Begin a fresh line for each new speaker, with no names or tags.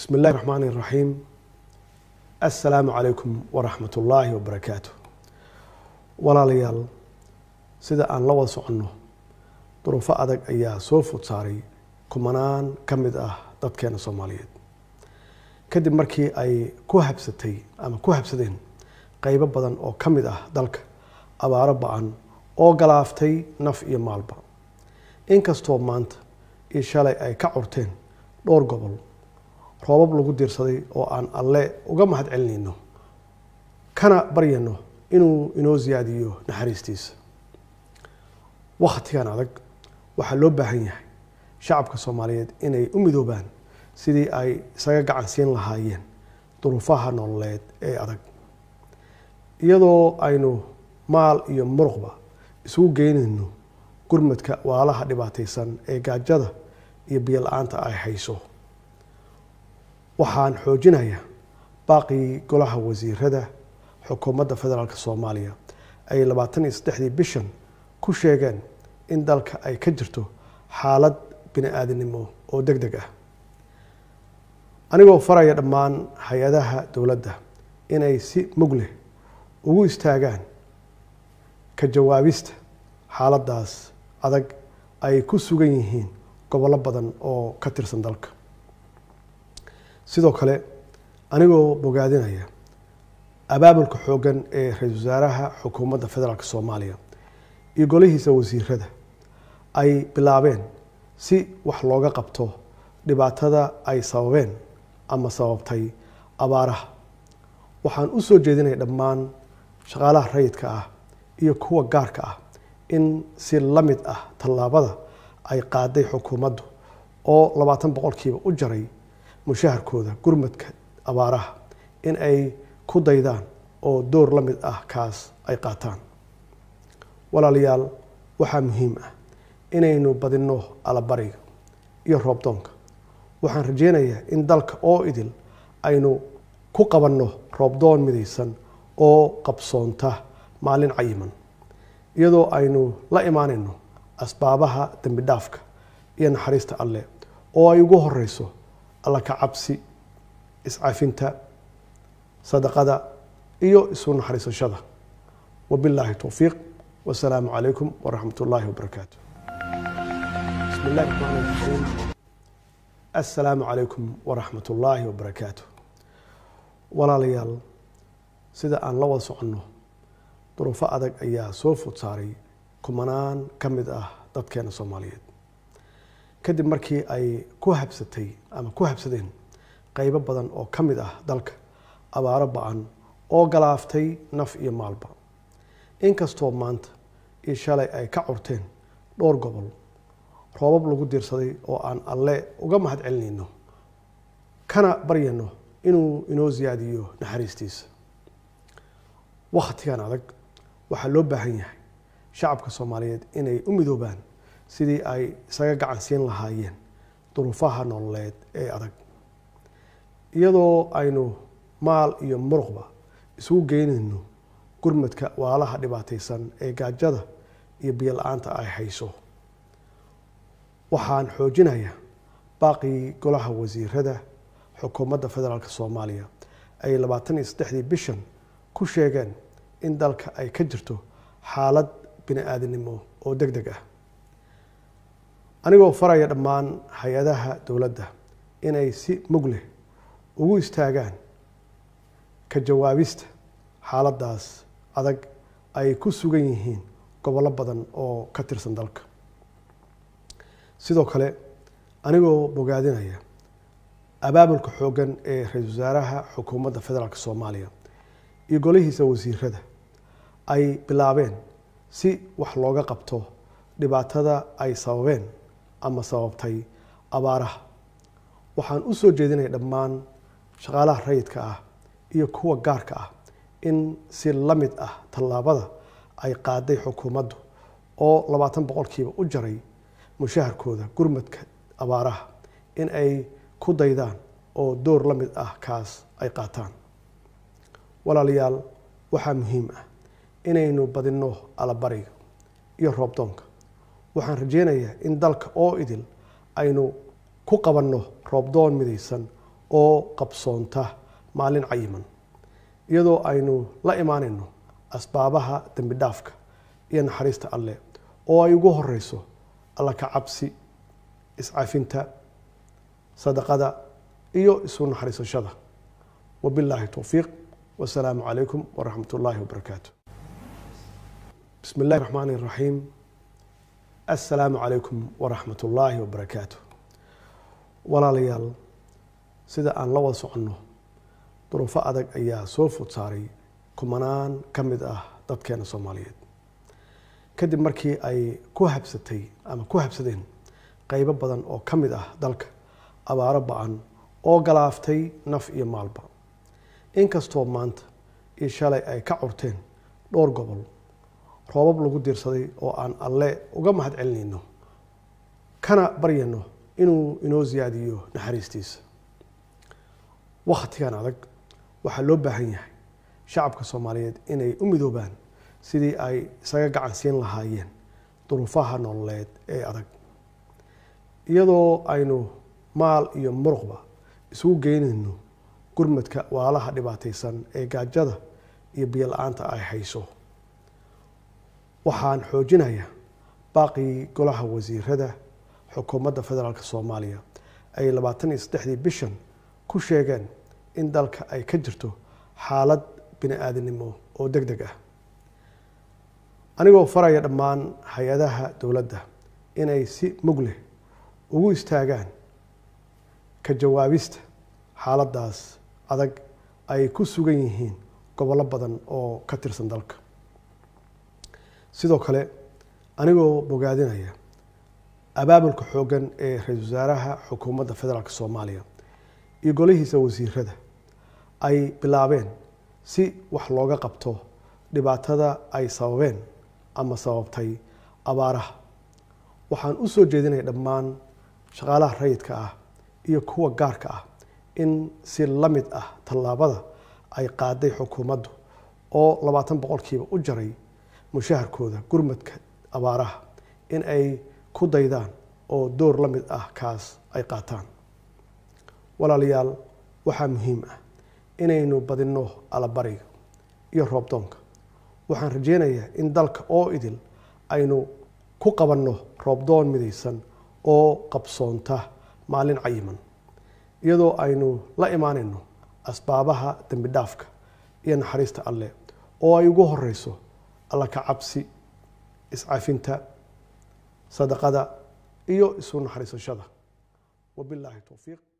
bismi illahi raxmaani iraxiim assalaamu calaykum waraxmat ullaahi wabarakaatu walaalayaal sida aan la wada soconno duruufo adag ayaa soo food saaray kumanaan ka mid ah dadkeena soomaaliyeed kadib markii ay ku habsatay ama ku habsadeen qeybo badan oo ka mid ah dalka abaaro ba-an oo galaaftay naf iyo maalba inkastoo maanta iyo shalay ay ka curteen dhowr gobol roobab lagu diirsaday oo aan alle uga mahad celinayno kana baryano inuu inoo siyaadiyo naxariistiisa wakhtigan adag waxaa loo baahan yahay shacabka soomaaliyeed inay u midoobaan sidii ay isaga gacan siin lahaayeen duruufaha nololeed ee adag iyadoo aynu maal iyo muruqba isugu geynayno gurmadka waalaha dhibaataysan ee gaajada iyo biyo la-aanta ay hayso waxaan xoojinayaa baaqii golaha wasiirada xukuumadda federaalk soomaaliya ay labaatan iyo saddexdii bishan ku sheegeen in dalka ay ka jirto xaalad bini aadinimo oo deg deg ah anigoo faraya dhammaan hay-adaha dowladda inay si mug leh ugu istaagaan ka jawaabista xaaladdaas adag ay ku sugan yihiin gobollo badan oo ka tirsan dalka sidoo kale anigoo bogaadinaya abaabulka xooggan ee ra-iisul wasaaraha xukuumadda federaalk soomaaliya iyo golihiisa wasiirada ay bilaabeen si wax looga qabto dhibaatada ay sababeen ama sababtay abaaraha waxaan u soo jeedinaya dhammaan shaqaalaha rayidka ah iyo kuwa gaarka ah in si la mid ah tallaabada ay qaaday xukuumaddu oo labaatan boqolkiiba u jaray mushaharkooda gurmadka abaaraha in ay ku daydaan oo door la mid ah kaas ay qaataan walaalayaal waxaa muhiim ah inaynu badinno alabariga iyo roobdoonka waxaan rajeynayaa in dalka oo idil aynu ku qabanno roobdoon midaysan oo qabsoonta maalin cayiman iyadoo aynu la imaanayno asbaabaha dembi dhaafka iyo naxariista alleh oo ay ugu horeyso alla ka cabsi iscafinta sadaqada iyo isu naxariisashada wabilaahi towfiiq wasalaamu calaykum waraxmat ullaahi wabarakaatu bismi illahi raxmaan raxiim assalaamu calaykum waraxmat ullaahi wabarakaatu walaalayaal sida aan la wada soconno duruufo adag ayaa soo food saaray kumanaan ka mid ah dadkeena soomaaliyeed kadib markii ay ku habsatay ama ku habsadeen qeybo badan oo ka mid ah dalka abaaro ba-an oo galaaftay naf iyo maalba inkastoo maanta iyo shalay ay ka curteen dhowr gobol roobab lagu diirsaday oo aan alle uga mahad celinayno kana baryano inuu inoo siyaadiyo naxariistiisa wakhtigan adag waxaa loo baahan yahay shacabka soomaaliyeed inay u midoobaan sidii ay isaga gacan siin lahaayeen duruufaha nololeed ee adag iyadoo aynu maal iyo muruqba isugu geynayno gurmadka waalaha dhibaataysan ee gaajada iyo biyo la-aanta ay hayso waxaan xoojinayaa baaqii golaha wasiirada xukuumadda federaalk soomaaliya ay labaatan iyo saddexdii bishan ku sheegeen in dalka ay ka jirto xaalad bini aadinimo oo deg deg ah anigoo faraya dhammaan hay-adaha dowladda inay si mug leh ugu istaagaan ka jawaabista xaaladdaas adag ay ku sugan yihiin gobollo badan oo ka tirsan dalka sidoo kale anigoo bogaadinaya abaabulka xooggan ee ra-iisul wasaaraha xukuumadda federaalk soomaaliya iyo golihiisa wasiirada ay bilaabeen si wax looga qabto dhibaatada ay sababeen ama sababtay abaaraha waxaan u soo jeedinaya dhammaan shaqaalaha rayidka ah iyo kuwa gaarka ah in si la mid ah tallaabada ay qaaday xukuumaddu oo labaatan boqolkiiba u jaray mushaharkooda gurmadka abaaraha in ay ku daydaan oo door la mid ah kaas ay qaataan walaalayaal waxaa muhiim ah inaynu badinno alabariga iyo roobdoonka waxaan rajeynayaa in dalka oo idil aynu ku qabanno roobdoon midaysan oo qabsoonta maalin cayiman iyadoo aynu la imaanayno asbaabaha dembi dhaafka iyo naxariista alle oo ay ugu horeyso alla ka cabsi iscafinta sadaqada iyo isu naxariisashada wabilaahi towfiiq wasalaamu calaykum waraxmat ullaahi wabarakaatu bismi illahi raxmaan iraxiim assalaamu calaykum waraxmat ullaahi wabarakaatu walaalayaal sida aan la wada soconno duruufo adag ayaa soo food saaray kumanaan ka mid ah dadkeena soomaaliyeed kadib markii ay ku habsatay ama ku habsadeen qeybo badan oo ka mid ah dalka abaaro ba-an oo galaaftay naf iyo maalba inkastoo maanta iyo shalay ay ka curteen dhowr gobol roobab lagu diirsaday oo aan alle uga mahad celinayno kana baryayno inuu inoo siyaadiyo naxariistiisa wakhtigan adag waxaa loo baahan yahay shacabka soomaaliyeed inay u midoobaan sidii ay isaga gacan siin lahaayeen duruufaha nololeed ee adag iyadoo aynu maal iyo muruqba isugu geynayno gurmadka waalaha dhibaataysan ee gaajada iyo biyo la-aanta ay hayso waxaan xoojinayaa baaqii golaha wasiirada xukuumadda federaalk soomaaliya ay labaatan iyo saddexdii bishan ku sheegeen in dalka ay ka jirto xaalad bini aadamnimo oo deg deg ah anigoo faraya dhammaan hay-adaha dowladda inay si mug leh ugu istaagaan ka jawaabista xaaladdaas adag ay ku sugan yihiin gobollo badan oo ka tirsan dalka sidoo kale anigoo bogaadinaya abaabulka xooggan ee ra-iisul wasaaraha xukuumadda federaalk soomaaliya iyo golihiisa wasiirada ay bilaabeen si wax looga qabto dhibaatada ay sababeen ama sababtay abaaraha waxaan u soo jeedinaya dhammaan shaqaalaha rayidka ah iyo kuwa gaarka ah in si la mid ah tallaabada ay qaaday xukuumaddu oo labaatan boqolkiiba u jaray mushaharkooda gurmadka abaaraha in ay ku daydaan oo door la mid ah kaas ay qaataan walaalayaal waxaa muhiim ah inaynu badinno alabariga iyo roobdoonka waxaan rajeynayaa in dalka oo idil aynu ku qabanno roobdoon midaysan oo qabsoonta maalin cayiman iyadoo aynu la imaanayno asbaabaha dembi dhaafka iyo naxariista alle oo ay ugu horeyso alla ka cabsi iscafinta sadaqada iyo isu naxariisashada wabilaahi towfiiq